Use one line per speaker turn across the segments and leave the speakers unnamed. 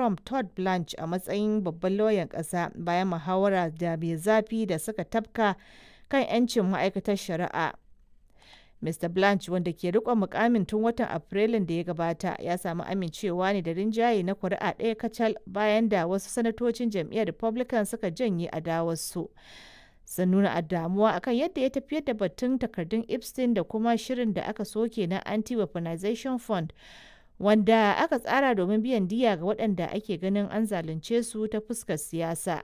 Trump Todd Blanche a matsayin babban lauyan ƙasa bayan muhawara da mai zafi da suka tafka kan 'yancin ma'aikatar shari'a. Mr. Blanche wanda ke riƙon mukamin tun watan Afrilun da ya gabata ya samu amincewa ne da rinjaye na kuri'a ɗaya kacal bayan da wasu sanatocin jam'iyyar Republican suka janye adawarsu. Sun nuna damuwa akan yadda ya tafiyar da batun takardun Epstein da kuma shirin da aka soke na Anti-Weaponization Fund wanda aka tsara domin biyan diya ga waɗanda ake ganin an zalunce su ta fuskar siyasa.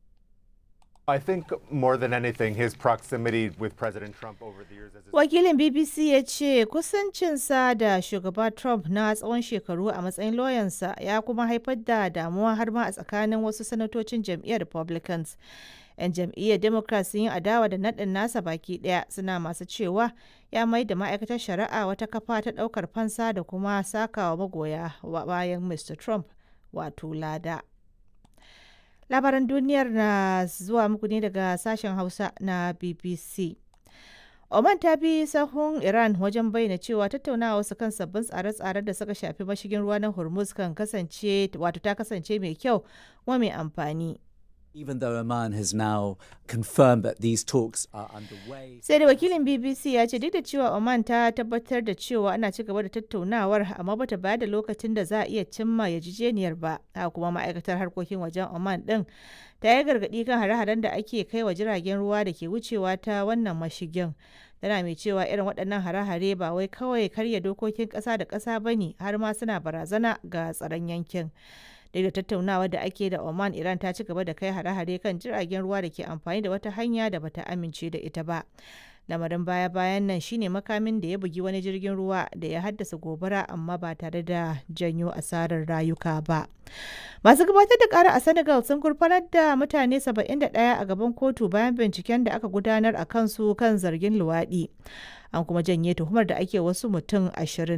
I think more than anything, his proximity with President Trump over the years as his
Wakilin BBC ya ce kusancinsa da shugaba Trump na tsawon shekaru a matsayin lauyansa ya kuma haifar da damuwa har ma a tsakanin wasu sanatocin jam'iyyar Republicans. 'Yan jam'iyyar Democrat sun yi adawa da naɗin nasa baki ɗaya suna masu cewa ya mai da ma'aikatar shari'a wata kafa ta ɗaukar fansa da kuma sakawa magoya bayan Mr. Trump wato lada. Labaran duniyar na zuwa muku ne daga sashen Hausa na BBC. Oman ta bi sahun Iran wajen bayyana cewa tattaunawa wasu kan sabbin tsare-tsaren da suka shafi mashigin ruwa na Hormuz kan kasance wato ta kasance mai kyau kuma mai amfani.
Even though Oman has now confirmed that these talks are underway.
Sai da wakilin BBC ya ce duk da cewa Oman ta tabbatar da cewa ana ci gaba da tattaunawar amma bata bayar da lokacin da za a iya cimma yarjejeniyar ba. Haka kuma ma'aikatar harkokin wajen Oman din ta yi gargaɗi kan hare-haren da ake kai wa jiragen ruwa da ke wucewa ta wannan mashigin. Tana mai cewa irin waɗannan hare-hare ba wai kawai karya dokokin ƙasa da ƙasa ba ne har ma suna barazana ga tsaron yankin. duk da tattaunawa da ake da Oman Iran ta ci gaba da kai hare-hare kan jiragen ruwa da ke amfani da wata hanya da bata amince da ita ba. Lamarin baya-bayan nan shine makamin da ya bugi wani jirgin ruwa da ya haddasa gobara amma ba tare da janyo asarar rayuka ba. Masu gabatar da kara a Senegal sun gurfanar da mutane 71 a gaban kotu bayan binciken da aka gudanar a kansu kan zargin luwaɗi. an kuma janye tuhumar da ake wasu mutum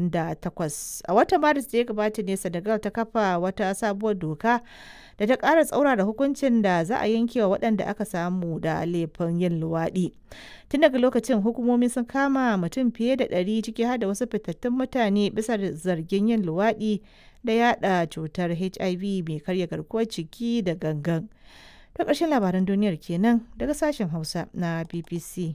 28 a watan maris da ya gabata ne senegal ta kafa wata sabuwar doka da ta ƙara tsaura da hukuncin da za a yanke wa waɗanda aka samu da laifin yin luwaɗi tun daga lokacin hukumomi sun kama mutum fiye da ɗari ciki har da wasu fitattun mutane bisa zargin yin luwaɗi da yada cutar hiv mai karya garkuwar ciki da gangan ta ƙarshen labaran duniyar kenan daga sashen hausa na bbc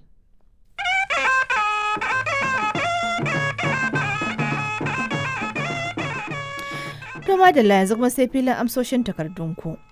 To madalla yanzu kuma sai filin amsoshin takardunku.